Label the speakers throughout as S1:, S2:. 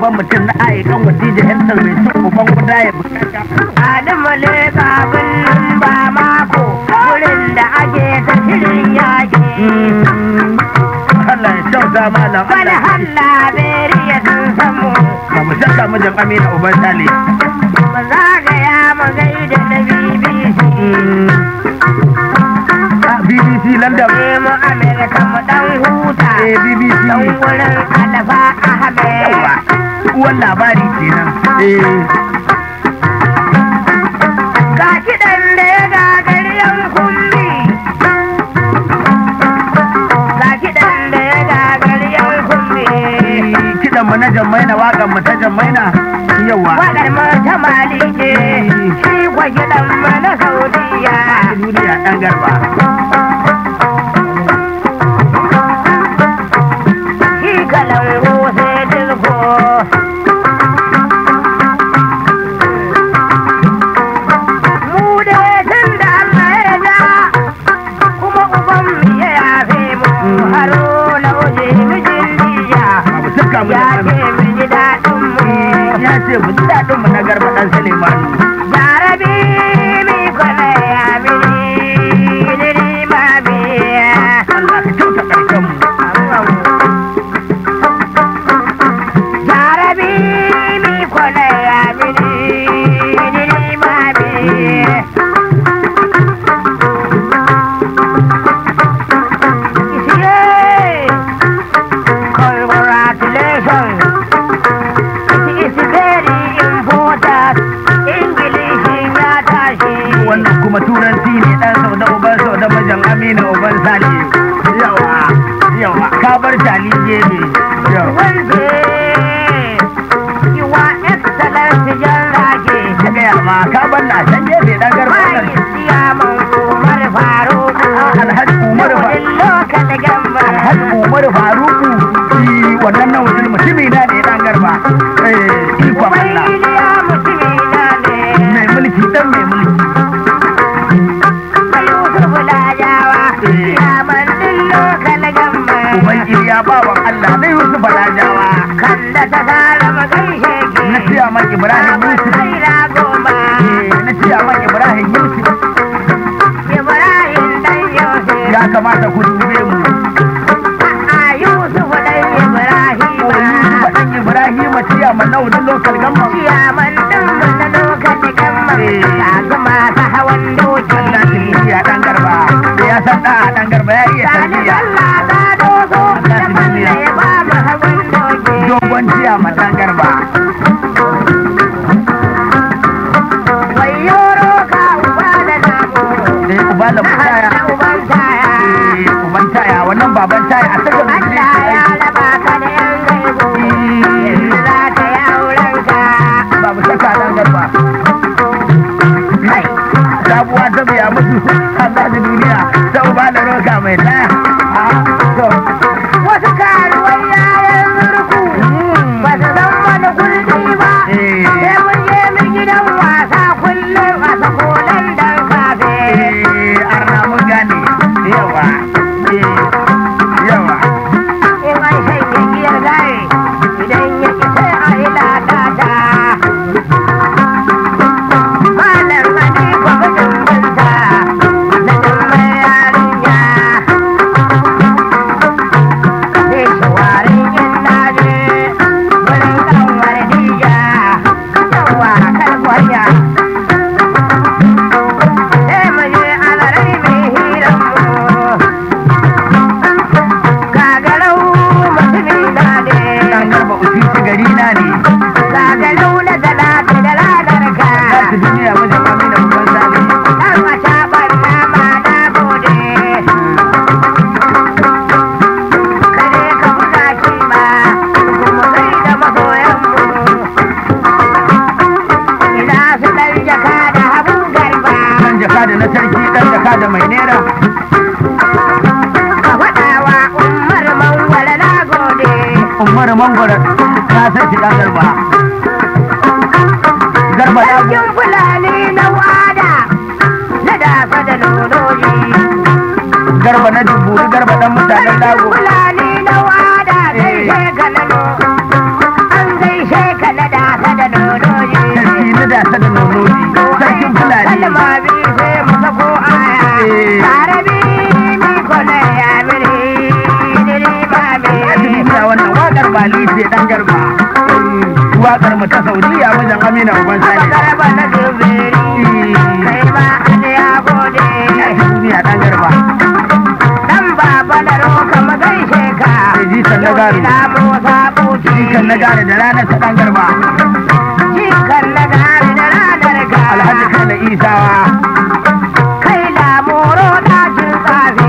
S1: uban mutum na aikan wadija hentar mai cin uban guda ya bukata
S2: Adamu ne babin ba mako wurin da ake ta shirin yaƙi.
S1: Allah ya kyauta malam
S2: Wani
S1: Allah
S2: halla beri ya sun samu.
S1: ba mu shakka mijin Amina uban Sale
S2: Mu zagaya mu gaida na BBC.
S1: Ah, BBC London
S2: Ne mu Amerika mu dan huta.
S1: eh BBC
S2: Dan wurin Alfa Ahmed.
S1: yawa uwan labari kenan eh
S2: Ga kiɗan da ya gagari yan kumbi. Ga kiɗan da ya gagari yan kumbi.
S1: kidan mu na jammaina wakan mu ta jammaina yawa
S2: Waƙar mu ta Mali ce, shi kwa kiɗan mu na Saudiya.
S1: duniya dan garba
S2: Shi kalangu sai dilko. Mu dai tun da Allah ya ja, kuma uban mu ya yafe mu. Haro lauje mijin diya,
S1: ba mu shakka mu
S2: ya ce mu ji daɗin mu.
S1: ya ce mu ji daɗin mu na garba dan Suleimanu
S2: Jarabi mi kwana ya mini, diri ma biya.
S1: Allah ka kyauta karshen mu
S2: Jarabi mi kwana ya mini, diri ma biya. Isiye, congratulations. It is very important. English ya tashi.
S1: wannan kuma turanci ne dan sau da uban sau da mijin Amina uban Sale yawa yawa ka bar tali gebe yawa
S2: Wanda Your Excellency Jan Rage.
S1: ka gaya ma ka bar na can gefe dan garba
S2: Mai
S1: nan
S2: siyaman Umar Faruk.
S1: Alhaji Umar Fa-
S2: Daudin lokal gamba.
S1: Alhaji Umar Faruku shi wannan na wajen mutumi na ne dan garba eh ikon
S2: Mai
S1: Allah
S2: iliya mutumina ne.
S1: mai mulki dan mai mulki
S2: Mai Yusuf Lajawa.
S1: Eh.
S2: Siyaman din lokal gamba.
S1: uban Iliya bawan Allah na Yusuf Balajawa
S2: Kan da ta fara magaishe ki.
S1: na ciya man Ibrahim Yusuf
S2: Naira goma.
S1: eh, na ciya man Ibrahim Yusuf
S2: Ibrahim dan Yusuf.
S1: ya kamata ku dube mu
S2: A Yusuf dan Ibrahim.
S1: ko Yusuf dan Ibrahim ciya man na wajen local gamma
S2: Ciyaman din mu na lokacin gamma.
S1: Eh.
S2: Ga su masu hawan doki.
S1: Allah shi iya dan garba da ya san da dan garba ya iya
S2: Sani
S1: tarbiya
S2: Allah ta doso. Da balla ya ba mu hawan doki.
S1: dogon ciya man dan garba
S2: Wayo roka uba da namu.
S1: da uba da
S2: Na
S1: mutaya
S2: hada uban taya.
S1: eh uban taya wannan baban taya a cikin
S2: Allah ya raba ka da yan gaibu. Yanzu za ka yi aurenka.
S1: babu shakka dan garba
S2: Kai.
S1: sabuwa ta biya musu Allah da duniya ta uba da roka mai ta to
S2: Wasu karuwar yayan zurku ba su san wani gulbi ba.
S1: eh
S2: Sai mun je mu gidan wasa kullum a sakolan dan kafe.
S1: eh arna mun gane yawa eh yawa
S2: In an shanye giyar gare idan ya ki sai a yi latata. Malam Ali kwamitin binta na jimai yarinya. Zai shawarin yin naje wurin kanwar dija. Yawa kalkwaya. Sai mu je alarai mai hiran mu. Gagarau mutumina ne.
S1: dan garba usisi gari na ne
S2: Gagarau na talata da ranar ka.
S1: za su duniya wajen amina uban sale
S2: Dan wata banna ma na gode. Kare ka buga kima, kuma kai da masoyanmu. Ina su ɗan jaka da habu garba.
S1: dan jaka da na sarki dan jaka da mai nera
S2: Ka faɗawa Umar Mangwala na gode.
S1: umar mangwara na san shi dan garba garba ya
S2: Sarkin Fulani na wada, na dafa da nonoji.
S1: garba na dubburi garba dan mutanen
S2: Sarkin
S1: lago
S2: Fulani na wada, gaishe ka nano. An gaishe
S1: wakar mu ta saudiya mijin amina uban sani
S2: garba na duberi kai ma aliya gode
S1: duniya dan garba
S2: dan baba na roka magaishe ka
S1: sai jikan na gari
S2: ina musa buci
S1: jikan na gari da ranar ta dan garba
S2: jikan na gari da ranar ka
S1: alhaji kai na isawa
S2: kai lamoro ɗakin tsafi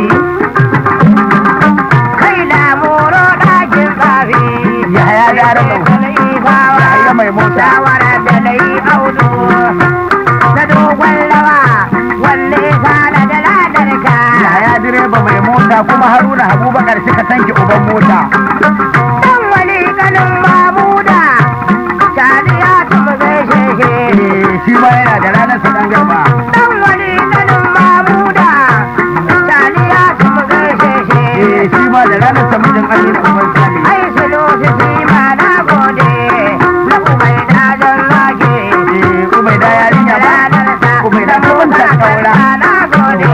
S2: kai lamoro ɗakin tsafi
S1: Yahaya ya raba. Yahaya mai mota.
S2: shawara da na yi audu na dogon rawa wanne sana da ladar ka
S1: yaya direba mai mota kuma haruna abubakar suka tanke uban mota
S2: dan wani ganin mamuda taliya ta mu gaishe shi
S1: Eh, shi ma yana da ranar sa dan garba
S2: dan wani ganin mamuda taliya ta mu gaishe shi
S1: Eh, shi ma da ranar sa mijin amina uban sani
S2: ai sulu su fi ma na gode na ubai da don zage
S1: Eh, ubaida yarinya ba ubaida ta wanta kaura
S2: na gode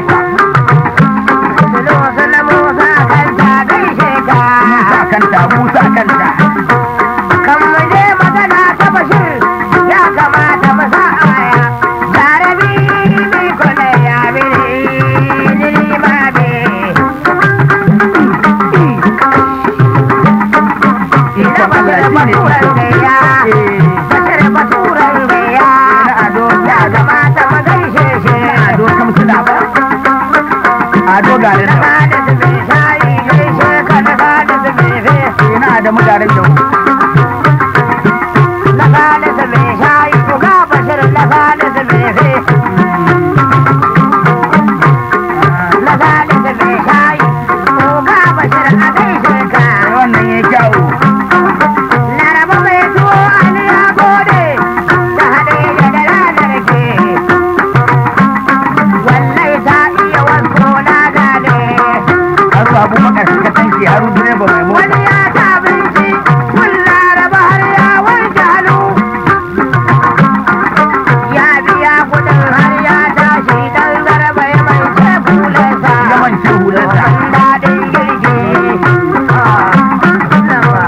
S2: sulu su na musa kan ta gaishe ka
S1: musa kanta musa kanta
S2: kan mu je magana ta bashir ya kamata mu sa aya jarabi bi kone ya biri ni ma be ina bashir baturan gaya
S1: Eh,
S2: bashir baturan gaya
S1: na ado
S2: ya kamata mu gaishe shi
S1: ado kamsila ba ado gare
S2: na
S1: da
S2: da zube shayi gaishe ka na da zube fe
S1: na adamu garin da
S2: na da zube shayi ku ga bashir na da zube fe na da zube shayi ku ga bashir a gaishe ka
S1: wannan ya kyawu
S2: laraba mai tuwo ali ya gode ta haɗe ya da ranar ke wallai ta iya wasu na gane
S1: haru abubakar suka tanke haru direba mai mota
S2: wani ya ta abinci kun laraba har ya wanke hannu ya biya kudin har ya tashi dan garba ya mai ce kulansa
S1: yaman ce hularsa
S2: Ban daɗin girki Ah, nawa.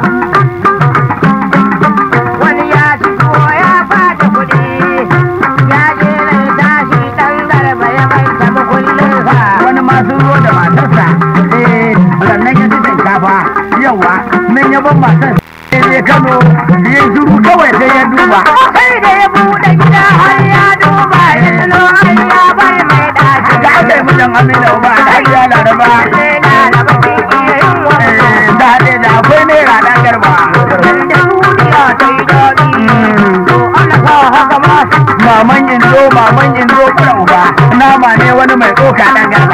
S2: wani ya ci tuwo ya bada kuɗi ya je nan tashi dan garba ya mai ta mukullinsa
S1: wani ma sun zo da matarsa eh sannan ya ci shinkafa yawa nan ya ban matar sai ya kano ya zuru kawai sai ya duba
S2: sai da ya buɗe gida har ya duba ya tuno an ya bar mai ɗaki
S1: da aka yi mijin amina ba da ya laraba
S2: sai na raba ke iya yin wannan
S1: Eh, da haɗe da akwai naira ɗan garba
S2: da duniya ta yi daɗi to ana sa haka ma
S1: maman indo maman indo kura uba nama ne wani mai tsoka ɗan garba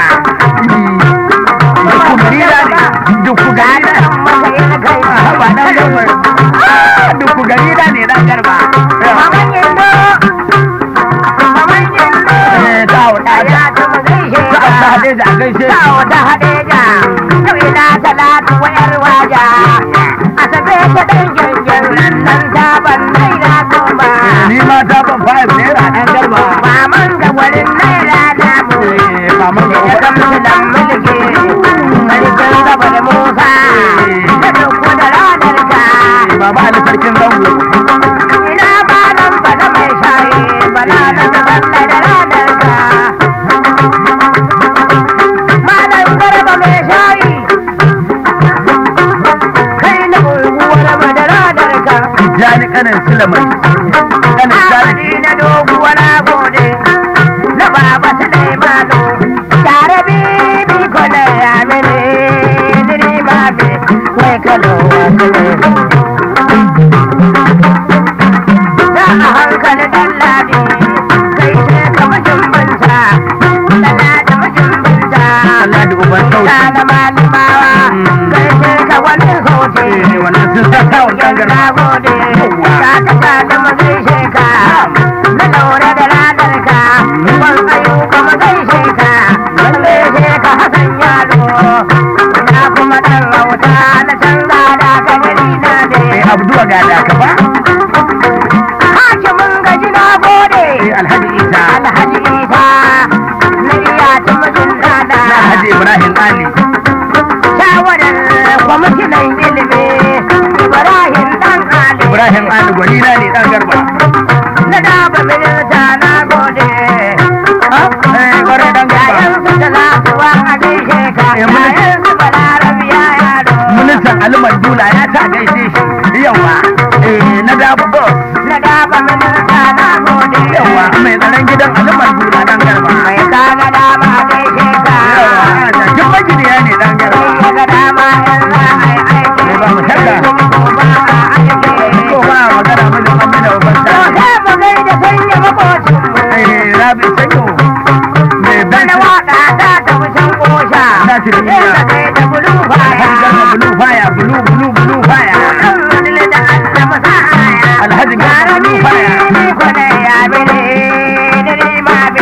S1: duk garira ne duk garira
S2: masa ya kai
S1: ba ɗan garba Ah, duk garira ne ɗan garba
S2: Maman Indo, Maman Indo,
S1: Eh, ta wuɗa
S2: ya ta mu gaishe
S1: Za a ta
S2: ka.
S1: haɗe da a gaishe
S2: Ta wata haɗeja, yau ina talatu wayar waja. Asabe ta ɗan gyangyan nan ta ban naira goma.
S1: ni ma ta ban five naira ɗan garba
S2: Maman da gwarin naira namu.
S1: Eh, maman ga
S2: Ya
S1: uba
S2: kamsu da mulki, sarkin gaba da Musa. Da duk da ranar ka.
S1: baba ali sarkin zango
S2: Ina ba nan ba da mai shayi, bala na ta zanna da ranar ka. Malam garba mai shayi, kai na unguwar madara ka.
S1: jani kanin sulamai kanin jani
S2: Amadi na doguwar gode, na baba Sulaimanu. Tare bibi kone ya mini, diri ma bi, wai kalo Da a hankali dan ladi, kai ce ka mijin binta, dala da mijin binta.
S1: Allah da uban sauti
S2: Ta da malimawa, kai ce ka wani sauti.
S1: Eh, wannan sun sa kawun ɗan garba
S2: Na gode, ka ta da magaishe ka, na daure da ranar ka, ban ayyuka magaishe ka, magaishe ka hakan yalo, na kuma ɗan rauta na canza da ka gari na
S1: mai
S2: ne.
S1: abduwa ga da ka ba
S2: Hakimin gaji na gode,
S1: Eh, alhaji isa
S2: Alhaji Isa, na iya ta mijin dada.
S1: na alhaji ibrahim ali
S2: Shawarar kwamishinan ilimi, Ibrahim ɗan Ali.
S1: ibrahim ali gwani na ne dan garba
S2: na dafa minista na gode
S1: eh kwarai dan garba
S2: yayan su talatuwa a gaishe ka
S1: Eh, mun-
S2: yayan su balarabiya yaro
S1: ministan alimar dula ya ta gaishe shi yawa eh na dabu boss
S2: na dafa minista na gode
S1: yawa mai tsaron gidan alimar dula dan garba
S2: mai kaga dama gaishe ka
S1: yawa jakin maginiya ne dan garba
S2: sai ga dama in za a yi aiki
S1: Eh, ba mu shakka.
S2: ko ba a aiki
S1: ko ba magana mijin amina babban
S2: to
S1: sa
S2: sai mu gaida sanya makocin mu
S1: eh rabi sanyo mai
S2: Bana
S1: benci
S2: waka ta tafi can kosha.
S1: Na ci da niyya.
S2: Sai ka kai da bulu baya.
S1: Garba bulu faya bulu bulu bulu faya
S2: Kan wani da Allah masa aya.
S1: Alhaji Garba
S2: Gara
S1: bulu
S2: ni
S1: faya
S2: ni kwane ya bele, da ni ma be.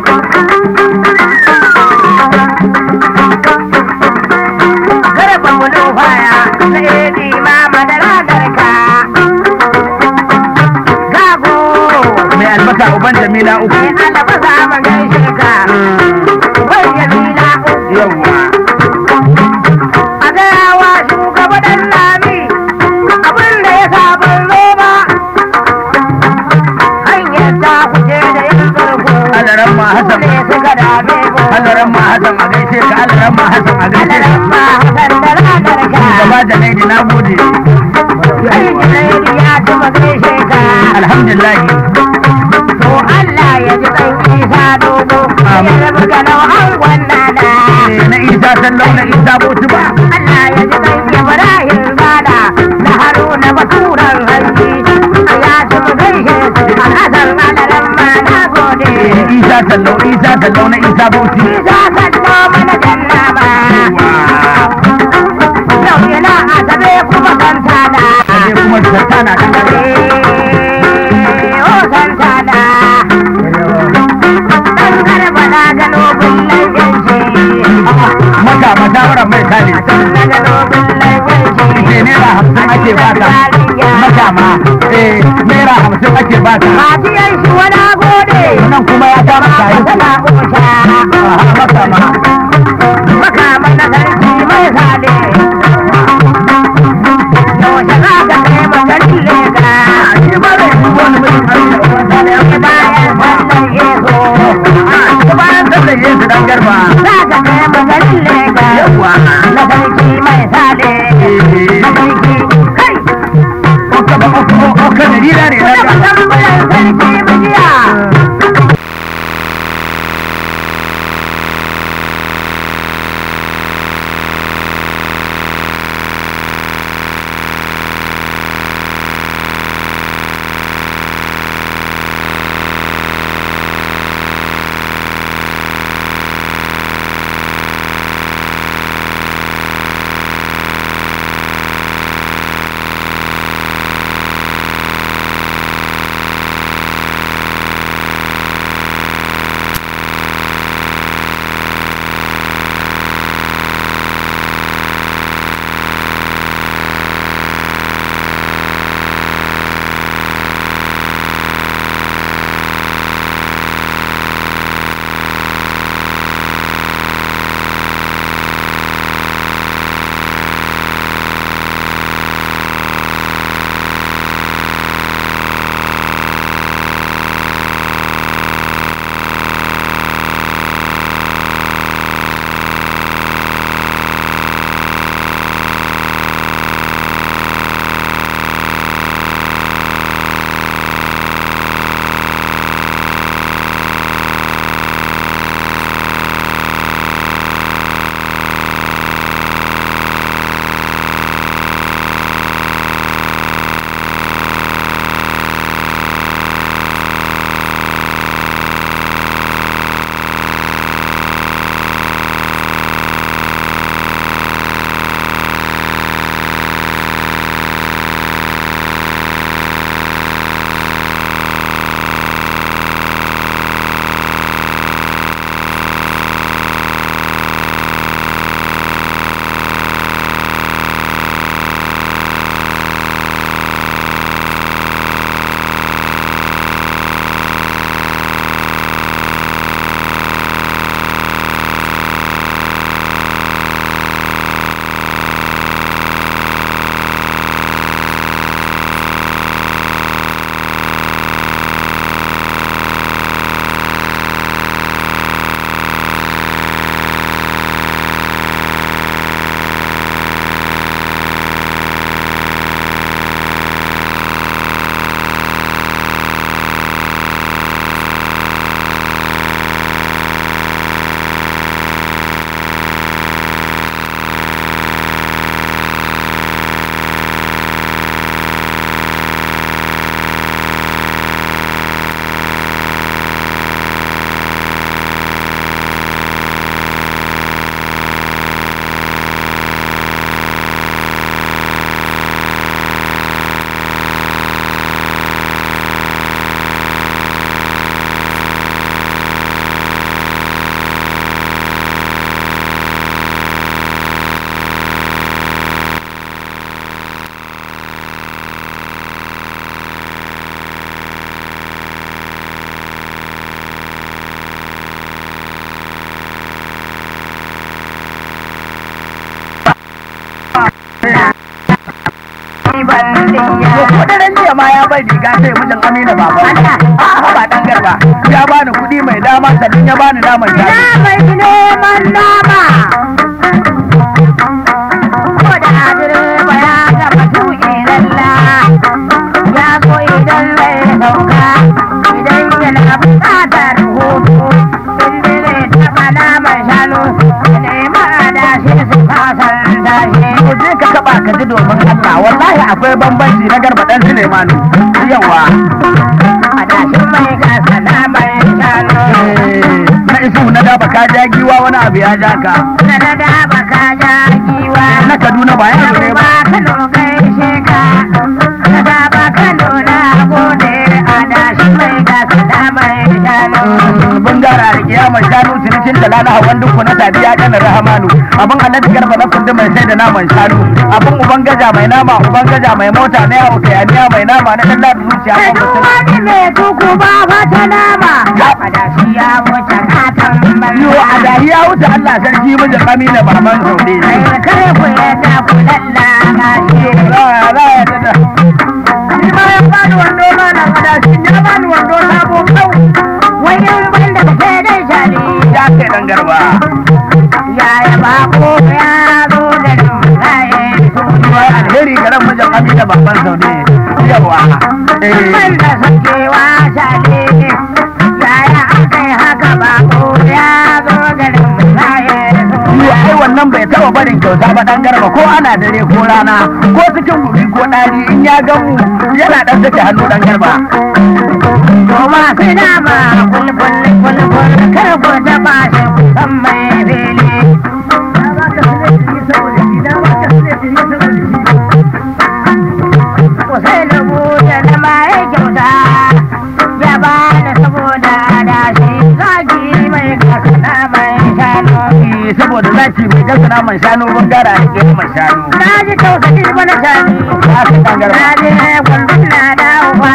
S2: Garba bulu faya, sai ni ma madara garka. Gago,
S1: mai albasa uban jamila uku
S2: sai Allah masa man gaishe ka. Wai Jamila uku.
S1: yawa
S2: a gayawa shugaba dan lami abin da ya sabon roba hanyar ta kuce da yin karko
S1: alaran ma hasan
S2: ne suka dame ko
S1: alaran ma hasan a gaishe ka alaran ma hasan a gaishe
S2: alaran
S1: ka
S2: ma hasan da ranar ka
S1: gaba da naidi na gode
S2: aiki na yi ya ci gaishe ka
S1: alhamdulillah
S2: to Allah ya ji kan isa dogo ya rabu ga nau'an gwannana
S1: Eh, na isa sallau na isa botu ba
S2: Allah ya ji kan Ibrahim Gada na Haruna Baturan Hanji a ya ci mu gaishe alhassan alaran ma na gode
S1: Eh, isa sallau isa sallau na isa botu
S2: Isa kallo mana janna ba yau yana asabe kuma santana
S1: sai kuma tattana dan gare
S2: Eh, oh santana dan garba na gano bullan yanci
S1: maka masawara mai kale
S2: na gano bullan yanci
S1: ce naira hamsin ake baka maka ma eh naira hamsin ake baka
S2: Matiyan shi wani gode.
S1: nan kuma ya kama kayi
S2: Tana ƙosha.
S1: maka ma
S2: bandiya
S1: to ko daren jiya ma ya bai riga sai mijin amina baba
S2: Allah.
S1: a ba dan garba ya bani kuɗi mai dama sannan ya bani naman
S2: ina
S1: shanu
S2: mai neman nama ko da direba ya gama tuƙi lalla ya zo idan zai sauka idan yana buƙatar hutu inda zai taɓa naman shanu ya nema adashi su fasan tashi
S1: to je ka taba ka ji domin Allah wallahi akwai bambanci na garba dan Suleimanu yawa
S2: adashin mai gasa naman shanu
S1: na isu na daba ka ja giwa wani abu ya ja ka
S2: na da daba ka ja giwa
S1: na Kaduna ba ya ne ba
S2: ba Kano gaishe ka na daba Kano na gode adashi mai gasa naman shanu
S1: bangara da kiyamar shanu cinikin da lana hawan duku na sadiya kanar rahamanu abin alhaji garba na kundi mai sai da naman shanu abin uban gaja mai nama uban gaja mai mota na yawo kayaniya mai nama na dan da zuciya
S2: Kai
S1: ko
S2: duk
S1: mutum
S2: wani mai tuku ba fata nama adashi ya wuce katon
S1: yo a
S2: banza
S1: dariya wuce Allah sarki mijin Amina baban Saude
S2: Kai kare ku yadda ku lallana shi
S1: za ya za ya tada
S2: Ni ma ya bani wando ma na adashi ya bani wando sabo kau wani banda ka sai dai shani
S1: ya kai dan garba
S2: yaya bako ya zo da rumfaye
S1: Ba alheri garan mijin Amina baban Saude yawa eh
S2: banda sakewa shale yaya aka yi haka bako ya zo da rumfaye
S1: Yo ai wannan bai taba barin kyauta ba dan garba ko ana dare ko rana ko cikin guri ko ɗari in ya gan mu yana dan sake hannu dan garba
S2: Kuma sai dama kulkul kulkul kar ku taba shi ku san mai fili. Ku sai da buɗe da mai kyauta ya ba da saboda adashi zaki mai kakana mai shanu.
S1: Eh, saboda zaki mai gasa naman shanu bangara da ke mai shanu
S2: Na ji tausayi mana shani.
S1: ya kai dan garba
S2: Na je gwaldun na dawowa.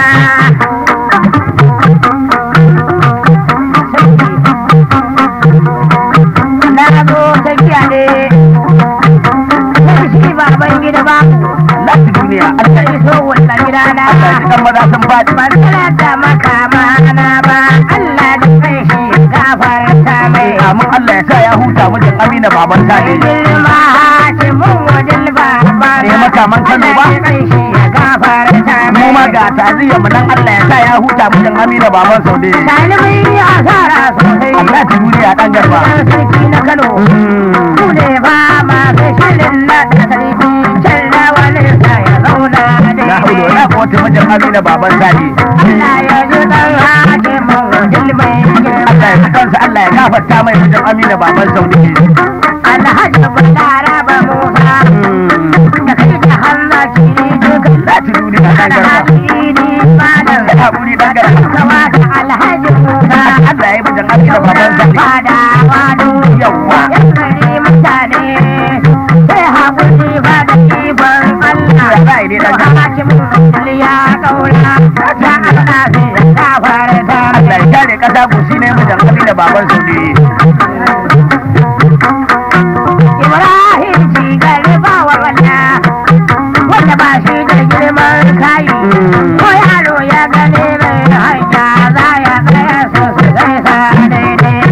S2: Na zo tafiya ne. Sai shi baban gida ba.
S1: lati duniya Allah
S2: Sai so wata gida na.
S1: Allah ya kan maza sun faɗi
S2: Ban talata makama na ba. Allah da kai shi gafarta mai.
S1: amin Allah ya sa ya huta mijin Amina baban Sale
S2: Girma hakimin wajen baba.
S1: Eh, makaman Kano ba?
S2: Allah da kai shi ya gafarta mai.
S1: mu ma ga taziyar mu nan Allah ya sa ya huta mijin Amina baban Saude
S2: Ɗalibai yi asara sosai.
S1: lati duniya dan garba
S2: Ɗan sarki na Kano.
S1: Mm.
S2: Ku ne ba masu shirin na da sarki. Can da wani sa ya zauna
S1: ya haulo
S2: daidai.
S1: ya kota mijin Amina baban Sale
S2: Allah ya ji ɗan hakimin wajen mai
S1: Allah ya fi kansa Allah ya gafarta mai mijin Amina baban Saude
S2: Alhaji Balaraba Musa. Da kai da hannaki duka.
S1: lati duniya dan garba
S2: Alhaji ni malam.
S1: ya haƙuri dan garba
S2: Kawata Alhaji Musa.
S1: Allah ya yi mijin Amina baban Sale
S2: Fada wado.
S1: yawwa
S2: Yan gari mutane sai haƙuri ba da ikon Allah.
S1: ya za a yi dai dan garba
S2: Hakimin ya kaura. Ya Allah sai ya gafarta.
S1: Allah ya kare kasa gushi ne mijin Amina baban Saude
S2: Ibrahim ci gari ba wa wanda wanda ba shi da girman kayi. Ko yaro ya gane mai hanya za ya tsaya su su gaisa daidai.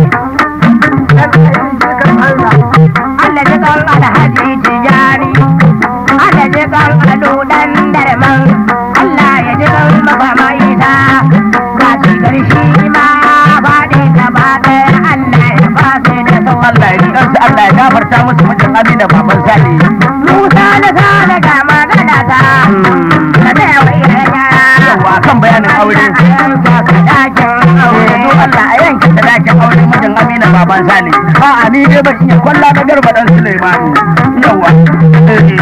S2: Allah ji kan alhaji tijari, Allah ji kan ado dan darman, Allah ya ji kan mafama isa, ga shi garshi ma faɗi gaba ɗaya Allah ya fasi da sauran.
S1: Allah ya ji kansa Allah ya gafarta musu mijin Amina baban Sale
S2: Musa na sana ga magana ta, na da yawa yaya.
S1: yawa kan bayanin aure Eh, do Allah a yanke sadakin aure mijin Amina baban Sale a ni dai ban iya kwalla na garba dan Sulaimanu yawa eh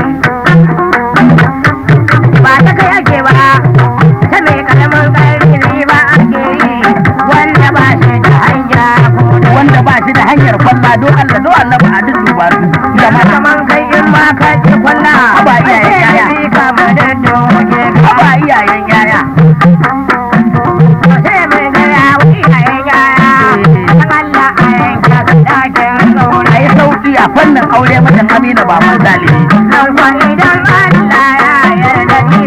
S2: Ba ta kai ake ba, ta mai karamin ƙarfi ne ba ake yi, wanda ba shi da hanya ko da
S1: wanda ba shi da hanyar kwalla do Allah do Allah ba a dudduba su jama'a
S2: kaman kai in ma ka ci kwalla
S1: Haba iyayen yaya.
S2: sai ka mu da doge ka
S1: ba iyayen yaya
S2: sai mai gaya wa iyayen yaya dan Allah a yanka ka dakin gauna
S1: a yi sauki a fannin aure mijin Amina baban Sale
S2: dan kwa idan Allah ya yarda ni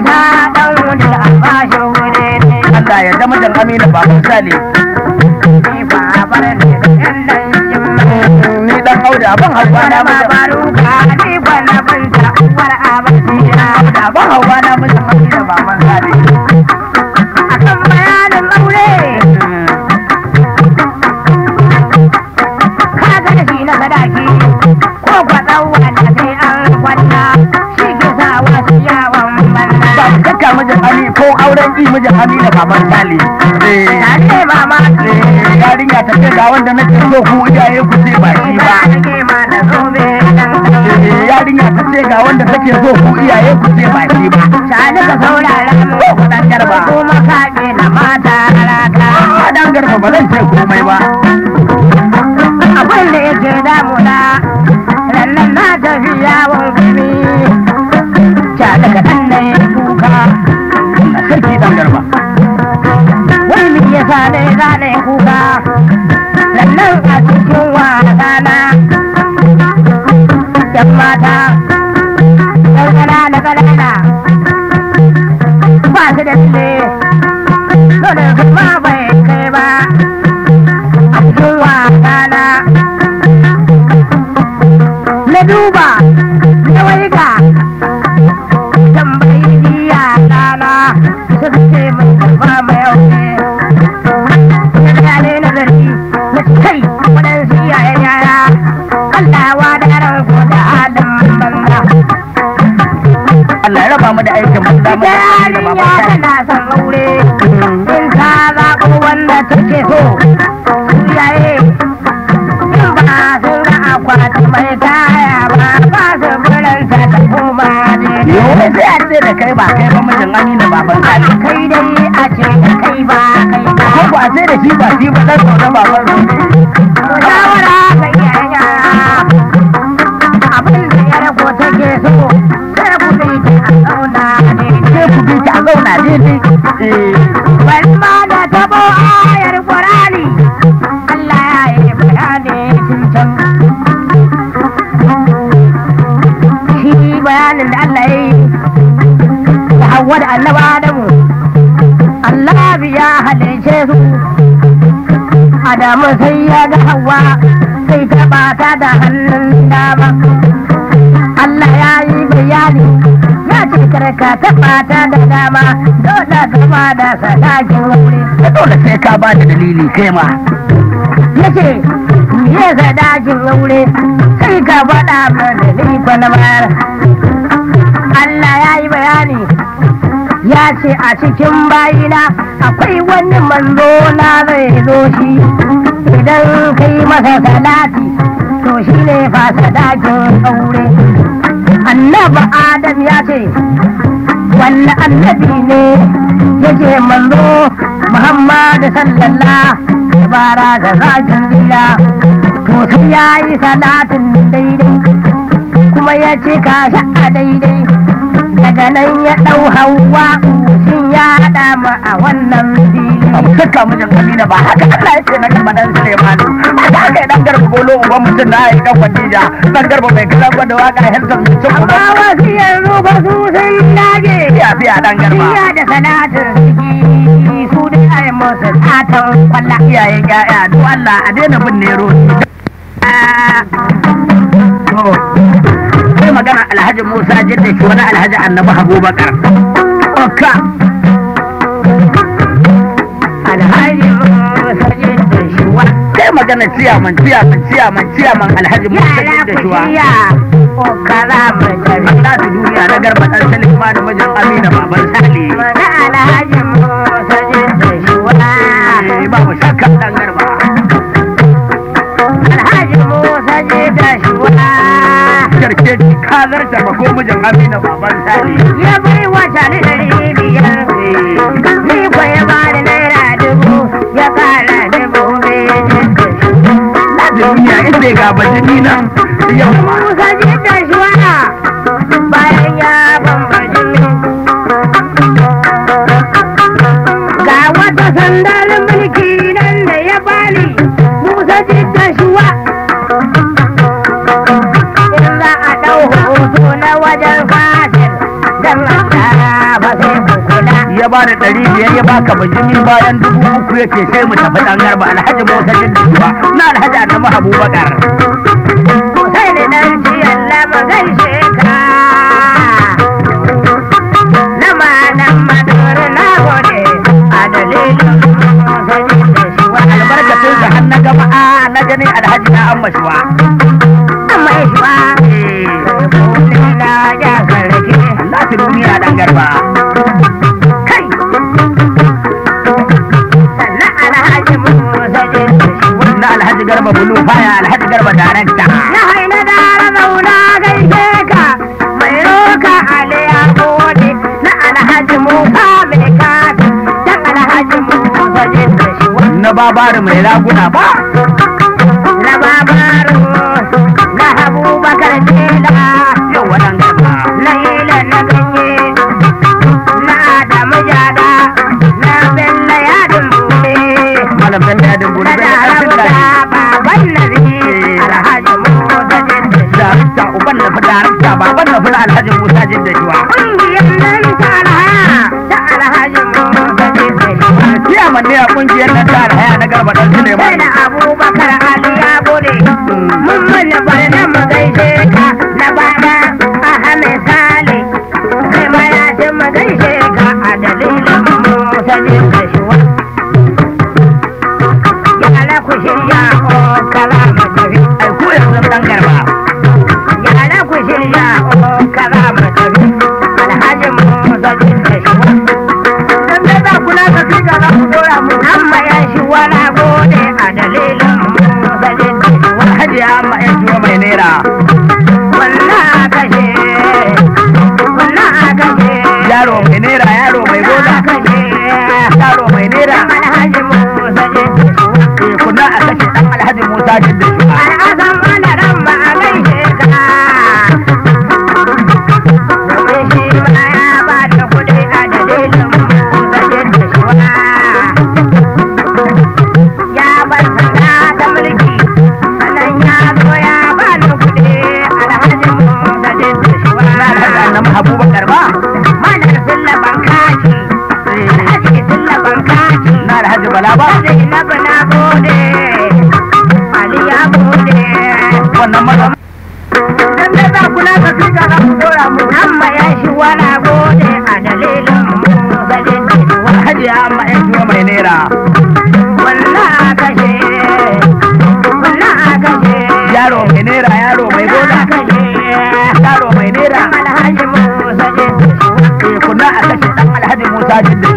S1: baban sale
S2: ni babar ne da yan dangin mu
S1: ni dan auda ban hawa na
S2: wani
S1: mijin
S2: babaru ka ni bana binta uwar abasiya
S1: da ban hawa na mijin amina baban sale
S2: akan bayanin aure ka ga shi na sadaki ko kwaɗan wanda sai an kwanna shi ke sa wasu yawon
S1: ba
S2: banna
S1: mu kakka mijin ami ko auren ki mijin amina baban sale eh
S2: tare mama
S1: eh, yarinya ta ce ga wanda nake so ku iyaye ku ce ba shi ba Eh, yarinya ta ce ga wanda take so ku iyaye ku ce ba shi ba
S2: Ko
S1: dan garba.
S2: Kuma kaɗe na mata raka.
S1: a dan garba ba zan ce komai ba
S2: Abin da yake damuna, rannan na tafi yawon gani. Ca daga ɗan na yi kuka,
S1: na sarki dan garba
S2: wai me yasa ne za na yi kuka. Rannan a cikin wasana, ‘yan mata, ‘yan ƙanana ƙanana, ba su da tsaye, dole su ma bai kai ba. A cikin wasana, na duba, na waiga, tambayi diya ɗana, suka ce min ba mai aure. Na ne nazari, na ce kai waɗansu iyayen yaya, Allah wa da ranku da adam banza.
S1: Allah ya raba mu da aikin banza mu da amina
S2: Yarinya
S1: baban sale
S2: tana son aure, in ta zaɓo wanda take so, iyaye in ba sun ga akwati mai kaya ba, ba su biranta ta koma daidai.
S1: Yau sai a ce da kai ba kai ba mijin amina baban sale
S2: Kai dai a ce da kai ba kai ba.
S1: ko ba sai da shi ba shi ba dan sauran baban su
S2: Shawara ga iyayen yara, abin da ya rago take so, sai ku bi ta a zauna daidai.
S1: sai ku bi ta a zauna daidai eh
S2: Bari ma da tabo ayar Qur'ani Allah ya yi bayani tun can. Shi bayanin da Allah ya yi da Hawwa da Annabi Adamu. Allah ya halice su. Adamu sai ya ga Hawwa sai ta bata da hannun dama. Allah ya yi bayani ya ce karka taɓa ta da dama dole gama da sadakin wuri.
S1: da dole sai ka ba da dalili kai ma
S2: Ya ce me sadakin wuri sai ka faɗa mana ni ko na bayar. Allah ya yi bayani ya ce a cikin bayina akwai wani manzo na zai zo shi idan kai masa salati to shi ne fa sadakin aure. annabi adam ya ce wanne annabi ne yake manzo muhammadu sallallahu bara da zakin gida to sai ya yi salatin daidai kuma ya ce ka a daidai daga nan ya ɗau hawa shin ya haɗa mu a wannan fili
S1: abu kakka mijin amina ba haka Allah ya ce na gaba dan Sulemanu haka aka yi dan garba bolo uban mutum na yi dan Khadija dan garba mai kaza gwada waka helton mutum
S2: amma
S1: uban
S2: wasu yanzu ba su sun dage
S1: ya fiya dan garba
S2: Iya da salatin ciki su da ai musu satan kwalla
S1: iyayen ƴaƴa do Allah a daina bin nero to sai magana Alhaji Musa jidda shi wani Alhaji Annabi Abubakar Okka
S2: alhaji musa da shuwa
S1: sai magana ciyaman ciyaman ciyaman ciyaman Alhaji Musa
S2: yara
S1: jidda
S2: ku
S1: shi wa
S2: shirya ko kara mu tafi
S1: za su duniya na garba ɗan Salim da mijin Amina baban Sale
S2: mana alhaji musa da shuwa
S1: Eh, babu shakka dan garba
S2: alhaji musa da shuwa
S1: karke ka zarta ba ko mijin Amina baban Sale
S2: ya bai wata ni dari biyar ni ko ya bani naira dubu ya kara dubu biyu
S1: na duniya inda ga bajini nan yau ma
S2: Musa da shuwa bayan ya bambaji ga wata sandar mulki nan da ya bani Musa da shuwa in za a ɗau hoto na wajen fatin don Allah ba sai ku kula
S1: ya bani ɗari biyar ya baka bajimi bayan dubu uku ya ce sai mu tafi ɗan garba alhaji musa jin da na alhaji adamu abubakar
S2: sai da dan ciyan lama gaishe ka na malam madura na gode a dalilin sani da shi wa
S1: albarkacin sa har na gama a na gani alhaji na amma shuwa
S2: amma shi wa kone na ya karke
S1: Allah ta duniya ɗan garba
S2: kai sannan alhaji musa jin da shi wa
S1: na alhaji garba bulu faya alhaji garba darakta
S2: na haina dara zauna gaishe ka mai roka aliya gode na alhaji musa mai kafi dan alhaji musa jin da shi wa
S1: na babari mai raguna ba
S2: na babaru na abubakar tela
S1: yau waɗan garba
S2: na ila na ganye na adamu jada na bella yadin bude
S1: malam bello ya dubu
S2: na
S1: da ƙarfin
S2: darabu
S1: da
S2: da baban nazi alhaji musa jin da shi
S1: darakta uban na fi darakta baban na fi na alhaji musa jin da shuwa
S2: Ƙungiyar nan ta alhaya ta alhaji musa jin da shi
S1: ciyaman ne a ƙungiyar nan ta alhaya na garba ɗan
S2: sai
S1: suleiman
S2: da abubakar ali ya gode mun mana barna mu gaishe ka na bana ahmed sale kai ma ya ce mu gaishe ka a dalilin mu sanin da shi wa yara ku shirya o kala mu tafi
S1: ai ko yanzu ɗan garba
S2: yara ku shirya o kala mu tafi alhaji mu sanin da shi wa
S1: dan dai za kula da fi ga za ku dora mu
S2: amma ya shi wala gode a dalilin mu sanin da shi wa
S1: alhaji ya amma yan shuwa mai naira
S2: Wannan kashe, wannan kashe,
S1: yaro mai naira yaro mai gona
S2: kashe,
S1: yaro mai naira
S2: Alhaji Musa je.
S1: eh, kuna a kashe ɗan alhaji musa jin da shuwa
S2: Al'azam wadaran ba a gaishe ka. Domin shi ma ya ba da kuɗi a dalilin Musa je da shuwa. Ya bar sanda ta mulki, sannan ya zo ya ba da kuɗi Alhaji Musa je da shuwa.
S1: na alhaji annabi abubakar ba
S2: Manar Sulla Bankaki, Alhaji Sulla Bankaki,
S1: na alhaji bala ba
S2: Zainabu na gode, Ali ya gode,
S1: wannan maza dan dai za kula da fi ga za ku dora mu
S2: amma ya shi wala gode a dalilin mu galin da
S1: alhaji ya amma yan shuwa mai naira
S2: Wallah kashe, wallah kashe,
S1: yaro mai naira yaro mai gona
S2: kashe,
S1: yaro mai naira
S2: Alhaji Musa je
S1: eh, kuna a kashe ɗan alhaji musa jin da